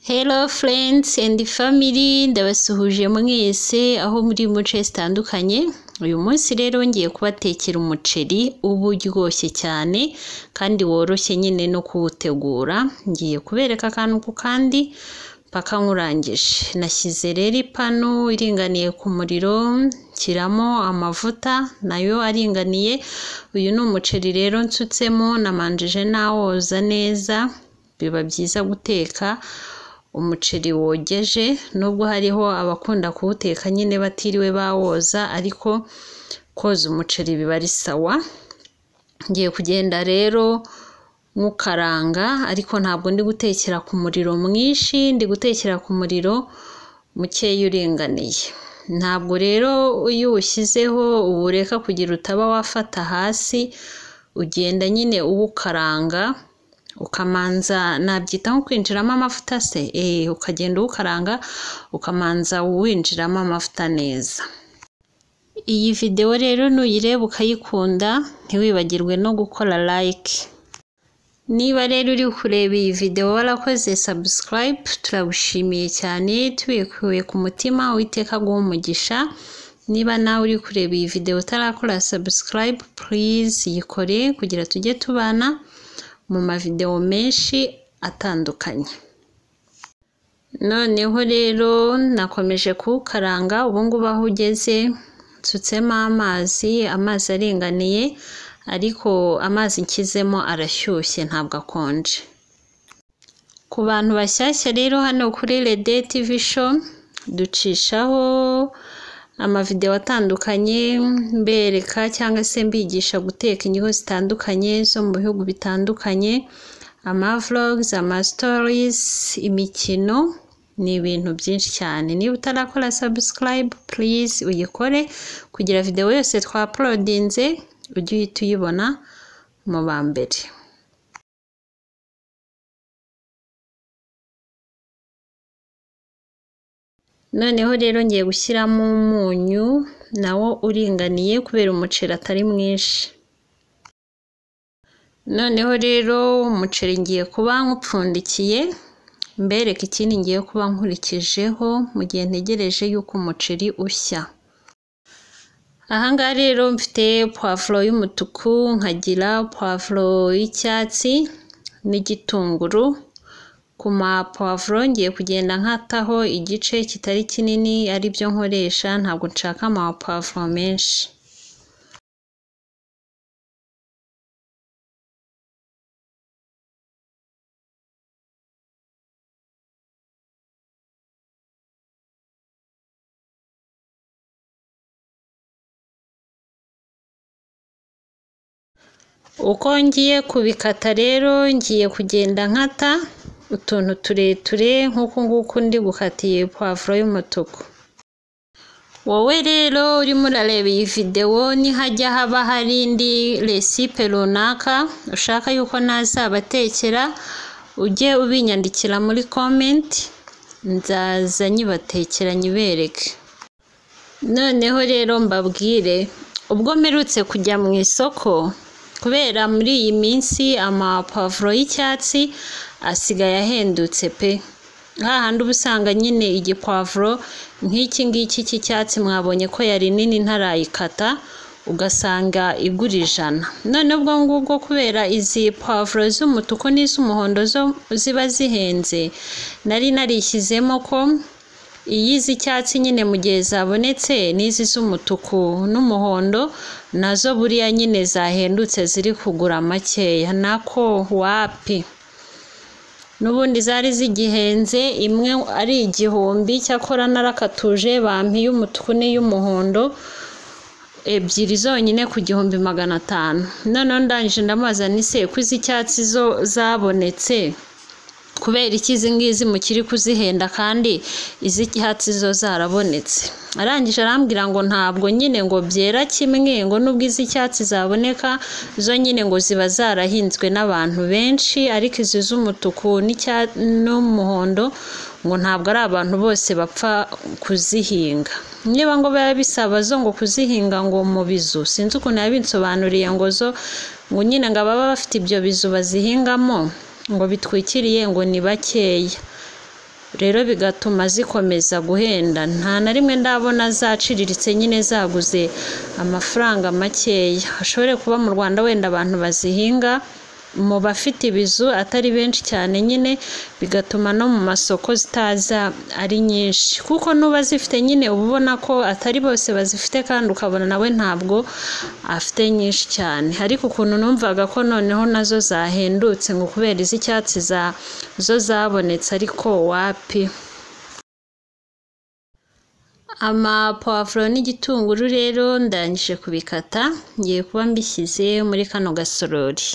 Hello friends and family ndabasuhuje mwese aho muri mu nce zitandukanye uyu munsi rero ngiye kubatekera umuceri uba uryoshye cyane kandi woroshye nyine no kuwutegura ngiye kubereka akantu ku kandi mpaka nkurangije nashyize rero ipanu iringaniye ku muriro nshyiramo amavuta nayo aringaniye uyu ni umuceri rero nsutsemo namanjije nawoza neza biba byiza guteka umuceri wogeje nubwo hariho abakunda kuwuteka nyine batiriwe bawoza ariko koza umuceri biba ari sawa ngiye kugenda rero nywukaranga ariko ntabwo ndi gutekera ku muriro mwinshi ndi gutekera ku muriro mukeya uringaniye ntabwo rero iyo uwushyizeho uwureka kugira utaba wafata hasi ugenda nyine uwukaranga ukamanza nabyita nko kwinjiramo amavuta se eh ukagenda uwukaranga ukamanza uwinjiramo amavuta neza iyi videwo rero nuyireba ukayikunda ntiwibagirwe no gukora like niba rero uri kureba iyi videwo warakoze subscribe turagushimiye cyane tubikuye ku mutima uwiteka aguha umugisha niba nawe uri kureba iyi videwo utarakora subscribe please yikore kugira tujye tubana mu mavidewo menshi atandukanye noneho rero nakomeje kuwukaranga ubu ngubu aho ugeze nsutsemo amazi amazi aringaniye ariko amazi nshyizemo arashyushye ntabwo akonje ku bantu bashyashya rero hano kuri rede tivi sho ducishaho amavidewo atandukanye mbereka cyangwa se mbigisha guteka indyo zitandukanye zo mu bihugu bitandukanye amavlogs amasitories imikino ni ibintu byinshi cyane niba utarakora subscribe please uyikore kugira videwo yose twapolodinze ujye uhita uyibona mu ba mbere noneho rero ngiye gushyiramo umunyu nawo uringaniye kubera umuceri atari mwinshi noneho rero umuceri ngiye kuba nk'upfundikiye mbereka ikindi ngiye kuba nkurikijeho mu gihe ntegereje yuko umuceri ushya ahangaha rero mfite puwavuro y'umutuku nkagira puwavuro y'icyatsi n'igitunguru ku mapuwavuro ngiye kugenda nkataho igice kitari kinini ari byo nkoresha ntabwo nshaka amapuwavuro menshi uko ngiye kubikata rero ngiye kugenda nkata utuntu tureture nk'uku nguku ndi gukatiye puwavuro y'umutuku wowe rero urimo urareba iyi videwo nihajya haba hari indi resipe runaka ushaka yuko nazabatekera ujye ubinyandikira muri komenti nzaza nyibatekera nyibereke noneho rero mbabwire ubwo mperutse kujya mu isoko kubera muri iyi minsi amapavuro y'icyatsi asigaye ahendutse pe hahandi uba usanga nyine igipavuro nk'iki ngiki cy'icyatsi mwabonye ko yari nini ntarayikata ugasanga igura ijana none ubwo ngubwo kubera izi pavuro z'umutuku n'iz'umuhondo zo ziba zihenze nari narishyizemo ko iyi z'icyatsi nyine mu gihe zabonetse n'izi z'umutuku n'umuhondo nazo buriya nyine zahendutse ziri kugura makeya nako wapi n'ubundi zari zigihenze imwe ari igihumbi cyakora narakatuje bampi y'umutuku n'iy'umuhondo ebyiri zonyine ku gihumbi magana atanu noneho ndangije ndamubaza nise ko iz'icyatsi zo zabonetse kubera iki izi ngizi mukiri kuzihenda kandi iz'icyatsi zo zarabonetse arangije arambwira ngo ntabwo nyine ngo byera kimwe ngo nubwo iz'icyatsi zaboneka zo nyine ngo ziba zarahinzwe n'abantu benshi ariko izi z'umutuku n'umuhondo ngo ntabwo ari abantu bose bapfa kuzihinga niba ngo biba bisaba zo ngo kuzihinga ngo mu bizu sinzi ukuntu yabinsobanuriye ngo zo ngo nyine ngo ababa bafite ibyo bizu bazihingamo ngo bitwikiriye ngo ni bakeya rero bigatuma zikomeza guhenda nta na rimwe ndabona zaciriritse nyine zaguze amafaranga makeya hashobore kuba mu rwanda wenda abantu bazihinga mu bafite ibizu atari benshi cyane nyine bigatuma no mu masoko zitaza ari nyinshi kuko n'uba zifite nyine uba ubona ko atari bose bazifite kandi ukabona nawe ntabwo afite nyinshi cyane ariko ukuntu numvaga ko noneho nazo zahendutse ngo kubera iz'icyatsi za zo zabonetse ariko wapi amapavuro n'igitunguru rero ndangije kubikata ngiye kuba mbishyize muri kano gasorori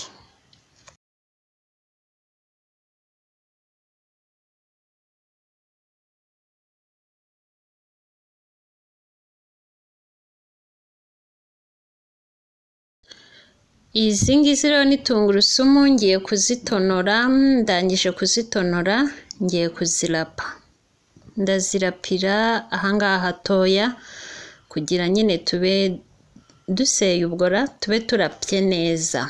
izi ngizi rero ni tungurusumu ngiye kuzitonora ndangije kuzitonora ngiye kuzirapa ndazirapira ahangaha hatoya kugira nyine tube duseye ubwora tube turapye neza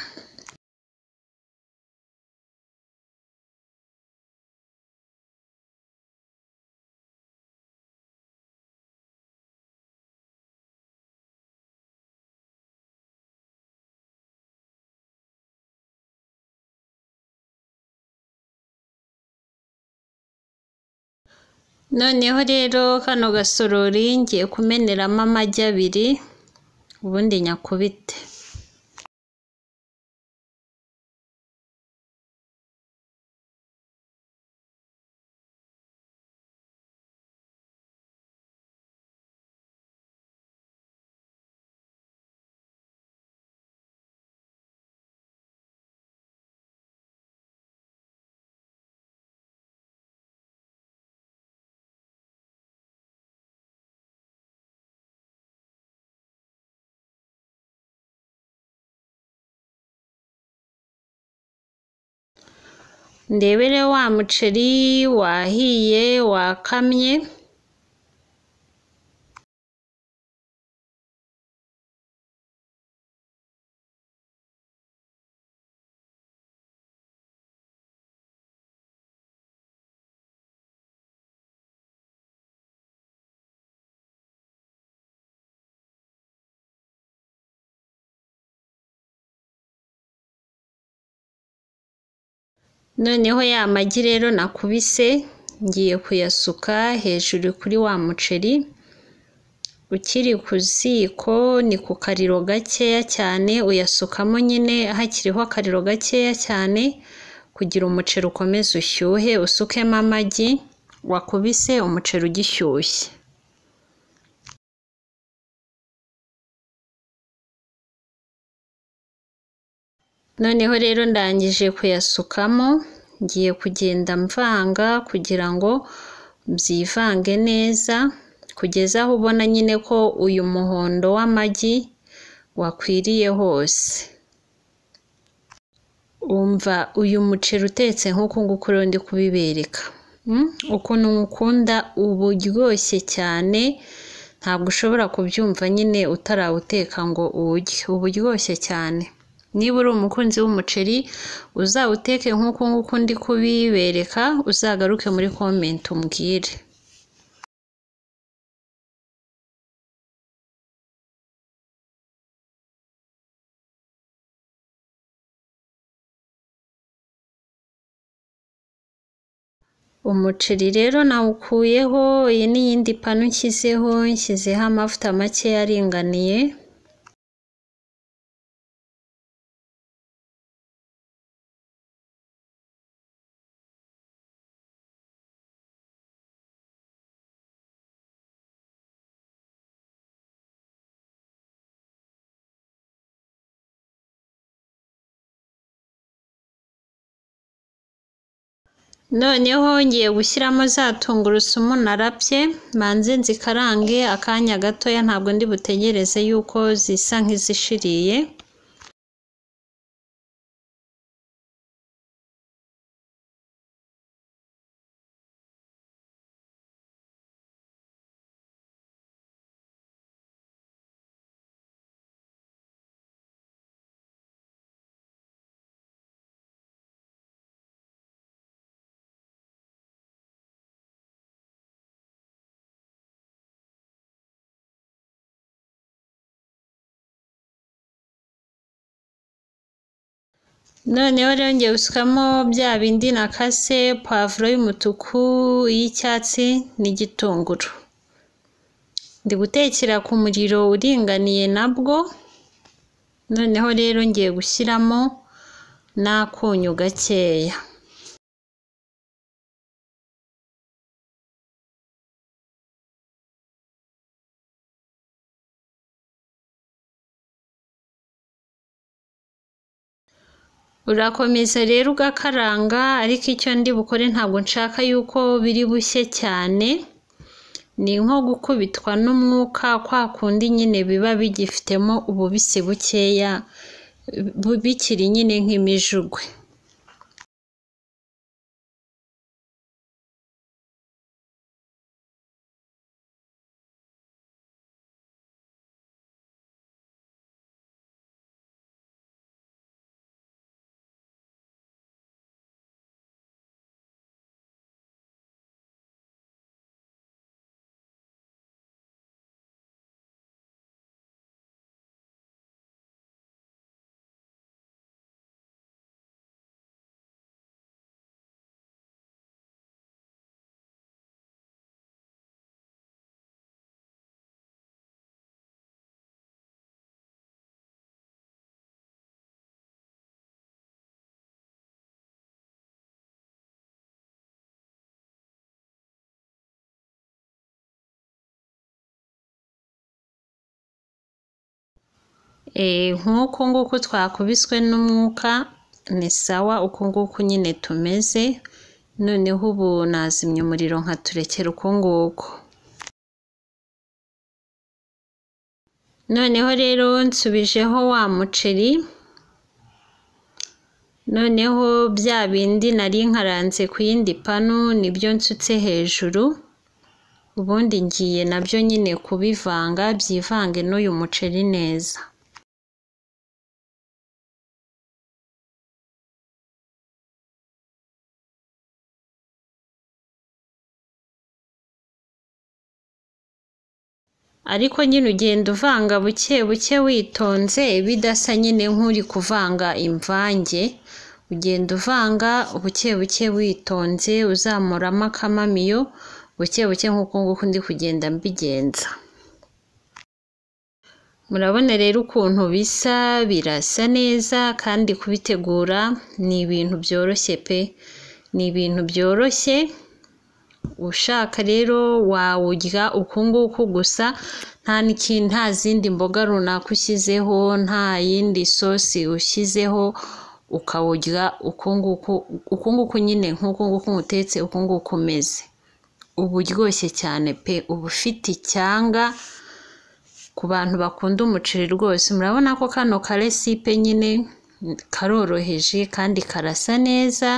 noneho rero kano gasorori ngiye kumeneramo amagi abiri ubundi nyakubite ndebere wa muceri wahiye wakamye noneho ya magi rero nakubise ngiye kuyasuka hejuru kuri wa muceri ukiri ku ziko ni ku kariro gakeya cyane uyasukamo nyine hakiriho akariro gakeya cyane kugira umuceri ukomeze ushyuhe usukemo amagi wakubise umuceri ugishyushye noneho rero ndangije kuyasukamo ngiye kugenda mvanga kugira ngo byivange neza kugeza aho ubona nyine ko uyu muhondo w'amagi wakwiriye hose umva uyu muceri utetse nk'uku nguku rero ndi kubibereka ukuntu nkukunda uba uryoshye cyane ntabwo ushobora kubyumva nyine utarawuteka ngo uwurye uba uryoshye cyane niba uri umukunzi w'umuceri uzawuteke nk'uko nguko ndi kubibereka uzagaruke muri komenti umbwire umuceri rero nawukuyeho iyi ni iyindi panu nshyizeho nshyizeho amavuta makeya aringaniye noneho ngiye gushyiramo za tungurusumu narapye manze nzikarange akanya gatoya ntabwo ndi butegereze yuko zisa nk'izishiriye noneho rero ngiye gusukamo bya bindi nakase pavuro y'umutuku iy'icyatsi n'igitunguru ndi gutekera ku muriro uringaniye nabwo noneho rero ngiye gushyiramo n'akunyu gakeya urakomeza rero ugakaranga ariko icyo ndi bukore ntabwo nshaka yuko biri bushye cyane ni nko gukubitwa n'umwuka kwa kundi nyine biba bigifitemo ububisi bukeya bu- bikiri nyine nk'imijugwe Eh, nk'uku nguku twakubiswe n'umwuka ni sawa uku nguku nyine tumeze noneho ubu nazimya umuriro nkaturekera uku nguku noneho rero nsubijeho wa muceri noneho bya bindi nari nkaranze ku yindi panu nibyo nsutse hejuru ubundi ngiye nabyo nyine kubivanga byivange n'uyu muceri neza ariko nyine ugenda uvanga buke buke witonze bidasa nyine nk'uri kuvanga imvange ugenda uvanga buke buke witonze uzamuramo akamamiyo buke buke nk'uko nguko ndi kugenda mbigenza murabona rero ukuntu bisa birasa neza kandi kubitegura ni ibintu byoroshye pe ni ibintu byoroshye ushaka rero wawurya uku nguku gusa nta n'iki- nta zindi mboga runaka ushyizeho nta yindi sosi ushyizeho ukawurya uku nguku uku nguku nyine nk'uku nguku utetse uku nguku umeze uba uryoshye cyane pe uba ufite icyanga ku bantu bakunda umuceri rwose murabona ko kano karesipe nyine karoroheje kandi karasa neza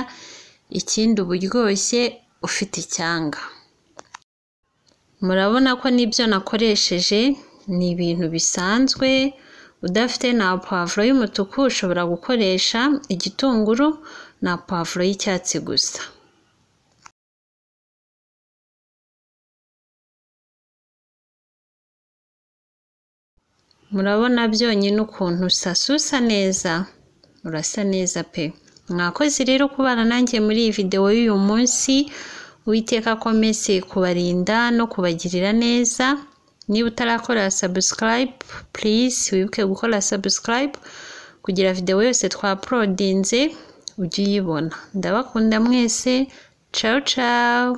ikindi uba uryoshye ufite icyanga murabona ko n'ibyo nakoresheje ni ibintu bisanzwe udafite na pavuro y'umutuku ushobora gukoresha igitunguru na pavuro y'icyatsi gusa murabona byonyine ukuntu usasusa neza urasa neza pe mwakoze rero kubana nanjye muri iyi videwo y'uyu munsi uwiteka akomeze kubarinda no kubagirira neza niba utarakora subscribe please wibuke gukora subscribe kugira videwo yose twaporodinze ujye uyibona ndabakunda mwese ciao ciao